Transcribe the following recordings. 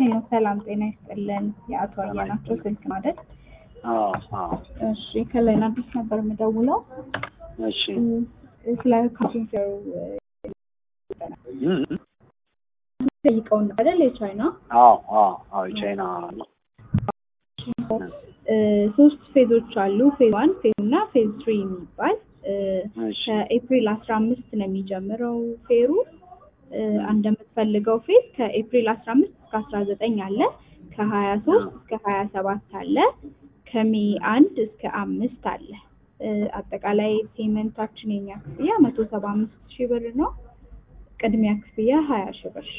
ሄሎ ሰላም ጤና ይስጥልን። የአቶ አየናቸው ስልክ ማለት አዎ አዎ እሺ፣ ከላይን አዲስ ነበር የምደውለው እሺ ስለ ካሽንፌሩ እም፣ ጠይቀውን ነው አይደል? የቻይና አዎ አዎ አዎ የቻይና ነው። እ፣ ሶስት ፌዞች አሉ። ፌዝ ዋን ፌዝ እና ፌዝ ትሪ የሚባል እ፣ እሺ ከኤፕሪል አስራ አምስት ነው የሚጀምረው ፌሩ እ፣ እንደምትፈልገው ፌዝ ከኤፕሪል አስራ አምስት እስከ አስራ ዘጠኝ አለ ከሀያ ሶስት እስከ ሀያ ሰባት አለ ከሜ አንድ እስከ አምስት አለ እ፣ አጠቃላይ ፔመንታችን የኛ ክፍያ መቶ ሰባ አምስት ሺህ ብር ነው። ቅድሚያ ክፍያ ሀያ ሺህ ብር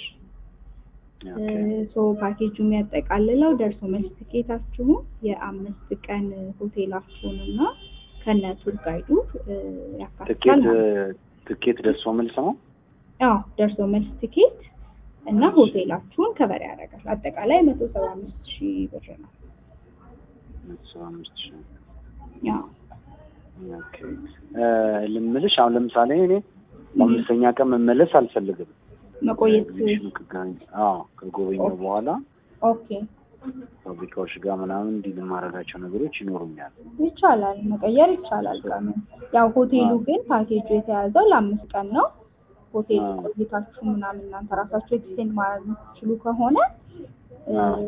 ኦኬ ሶ ፓኬጁ የሚያጠቃልለው ደርሶ መልስ ትኬታችሁን የአምስት ቀን ሆቴላችሁን እና ከነ ቱር ጋይዱ እ፣ ያካትታል ትኬት ማለት ነው። ትኬት ደርሶ መልስ ነው። አዎ ደርሶ መልስ ትኬት እና ሆቴላችሁን ከበር ያደርጋል። አጠቃላይ መቶ ሰባ አምስት ሺህ ብር ነው። ሰባ አምስት ሺህ አዎ ኦኬ እ፣ ልምልሽ አሁን ለምሳሌ እኔ በአምስተኛ ቀን መመለስ አልፈልግም። መቆየት ኤግዚቢሽኑ ከገኝ አዎ ከጎበኘው በኋላ ኦኬ ፋብሪካዎች ጋር ምናምን እንዲህ የማደርጋቸው ነገሮች ይኖሩኛል። ይቻላል፣ መቀየር ይቻላል። ቀኑ ያው ሆቴሉ አዎ። ግን ፓኬጁ የተያዘው ለአምስት ቀን ነው። ሆቴል አዎ። ቆይታችሁ ምናምን እናንተ ራሳችሁ ኤክስቴንድ ማድረግ የምትችሉ ከሆነ እ፣ አዎ።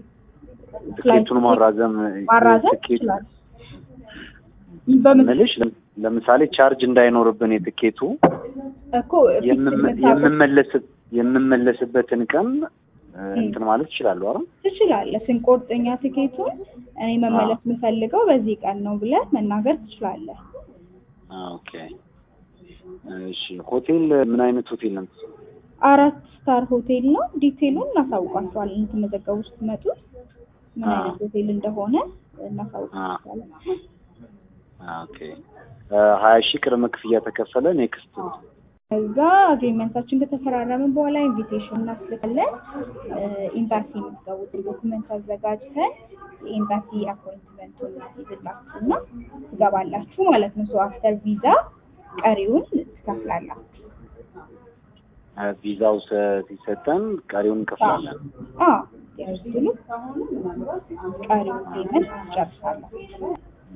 ፍላይት ትኬቱን ማራዘም ማራዘም ትኬት ይችላል። በምን ምልሽ ለም- ለምሳሌ ቻርጅ እንዳይኖርብን የትኬቱ እኮ የምመ- የምመለስ የምመለስበትን ቀን እ፣ እንትን ማለት ይችላሉ አይደል? ትችላለህ። ስንቆርጠኛ ትኬቱን እኔ መመለስ የምፈልገው በዚህ ቀን ነው ብለህ መናገር ትችላለህ። ኦኬ እሺ። ሆቴል ምን አይነት ሆቴል ነው? አራት ስታር ሆቴል ነው። ዲቴሉን እናሳውቃችኋለን የምትመዘገቡ ስትመጡ ምን አዎ። አይነት ሆቴል እንደሆነ እናሳውቃችኋለን። ኦኬ ሀያ ሺህ ቅድመ ክፍያ ተከፈለ። ኔክስት ከዛ አግሪመንታችን ከተፈራረምን በኋላ ኢንቪቴሽን እናስልካለን። ኤምባሲ የምትገቡትን ዶክመንት አዘጋጅተን የኤምባሲ አፖይንትመንቱን ይዝላችሁና ትገባላችሁ ማለት ነው። ሶ አፍተር ቪዛ ቀሪውን ትከፍላላችሁ። ቪዛው ሰ- ሲሰጠን ቀሪውን እንከፍላለን። አዎ ስትሉ ቀሪውን ፔመንት ትጨርሳላችሁ።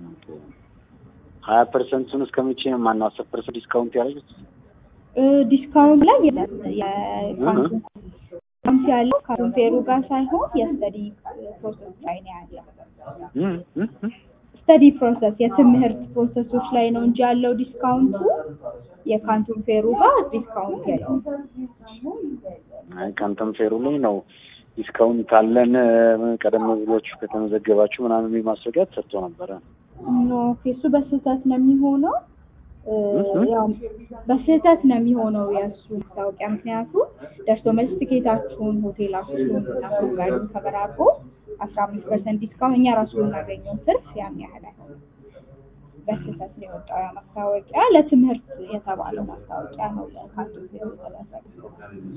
ሀያ ፐርሰንቱን እስከ መቼ ማነው አስር ፐርሰንት ዲስካውንት ያደረጉት? ዲስካውንት ላይ የለም። የካንቱን ካንቱ ያለው ካንቱን ፌሩ ጋር ሳይሆን የስተዲ ፕሮሰስ ላይ ነው ያለው። እም፣ እም፣ እም። ስተዲ ፕሮሰስ የትምህርት ፕሮሰሶች ላይ ነው እንጂ ያለው ዲስካውንቱ የካንቱን ፌሩ ጋር ዲስካውንት የለውም። አይ ካንተም ፌሩ ላይ ነው ዲስካውንት አለን እ፣ ቀደም ብላችሁ ከተመዘገባችሁ ምናምን የሚል ማስረጃ ተሰጥቶ ነበረ። ኖ እሱ በስህተት ነው የሚሆነው። እ፣ እህ? ያው በስህተት ነው የሚሆነው የእሱ ማስታወቂያ። ምክንያቱም ደርሶ መልስ ትኬታችሁን፣ ሆቴላችሁን እና ቱር ጋይዱን ተበራርቦ አስራ አምስት ፐርሰንት ዲስካውንት እኛ ራሱ የምናገኘው ትርፍ ያን ያህል አይሆንም። በስህተት ነው የወጣው ያ ማስታወቂያ። ለትምህርት የተባለው ማስታወቂያ ነው ለካንቱን ፌሩ የተደረገው።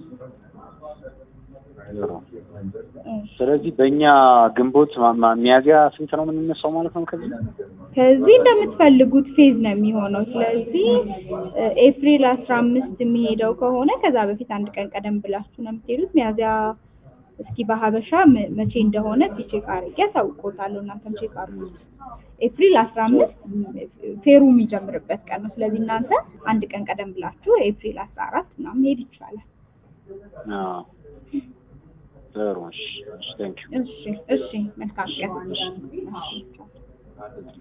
እሺ። ስለዚህ በእኛ ግንቦት ማ- ማ- ሚያዝያ ስንት ነው የምንነሳው ማለት ነው? ከዚህ ከዚህ እንደምትፈልጉት ፌዝ ነው የሚሆነው። ስለዚህ እ፣ ኤፕሪል አስራ አምስት የሚሄደው ከሆነ ከዛ በፊት አንድ ቀን ቀደም ብላችሁ ነው የምትሄዱት። ሚያዝያ እስኪ በሀበሻ መ- መቼ እንደሆነ ቼክ አድርጌ አሳውቆታለሁ። እናንተም ቼክ አድርጉት። ኤፕሪል አስራ አምስት ፌሩ የሚጀምርበት ቀን ነው። ስለዚህ እናንተ አንድ ቀን ቀደም ብላችሁ ኤፕሪል አስራ አራት ምናምን መሄድ ይቻላል። አዎ። ጥሩ እሺ፣ ቴንክ ዩ እሺ፣ እሺ፣ መልካም ቀን። እሺ።